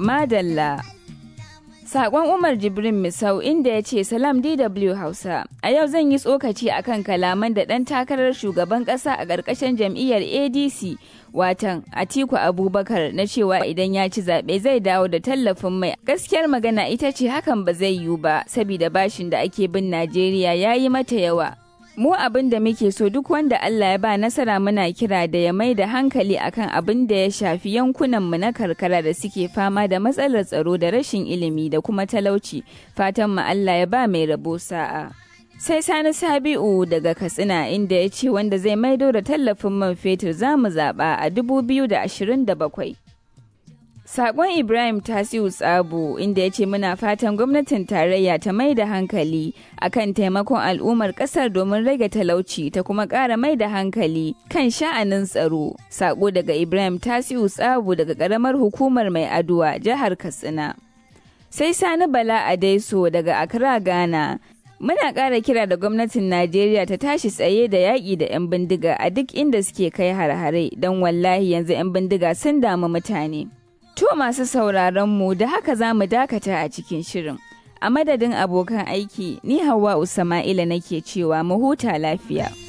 Madalla. Sakon Umar Jibrin Misau inda ya ce Salam DW Hausa, a yau zan yi tsokaci akan kalaman da ɗan takarar shugaban ƙasa a ƙarƙashin jam'iyyar ADC watan Atiku Abubakar na cewa idan ya ci zaɓe zai dawo da tallafin mai. Gaskiyar magana ita ce hakan ba zai yiwu ba, saboda bashin da ake bin Najeriya ya yi mata yawa. Mu abin da muke so duk wanda Allah ya ba nasara muna kira da ya mai da hankali akan abin da ya shafi yankunanmu na karkara da suke fama da matsalar tsaro da rashin ilimi da kuma talauci. Fatan mu Allah ya ba mai rabo sa'a. Sai Sani Sabi'u daga Katsina inda ya ce wanda zai maido da tallafin man fetur za mu zaɓa a 2027. Sakon Ibrahim Tasiu Tsabo inda ya ce muna fatan gwamnatin tarayya ta mai da hankali akan taimakon al'ummar kasar domin rage talauci ta kuma ƙara mai da hankali kan sha'anin tsaro. Sako daga Ibrahim Tasiu Tsabo daga ƙaramar hukumar mai aduwa jihar Katsina. Sai Sani Bala Adaiso daga Accra Ghana. Muna ƙara kira da gwamnatin Najeriya ta tashi tsaye da yaƙi da 'yan bindiga a duk inda suke kai har-hare don wallahi yanzu 'yan bindiga sun damu mutane. To masu sauraron mu da haka za mu dakata a cikin shirin. A madadin abokan aiki, ni Hauwa Usama'ila nake cewa mu huta lafiya.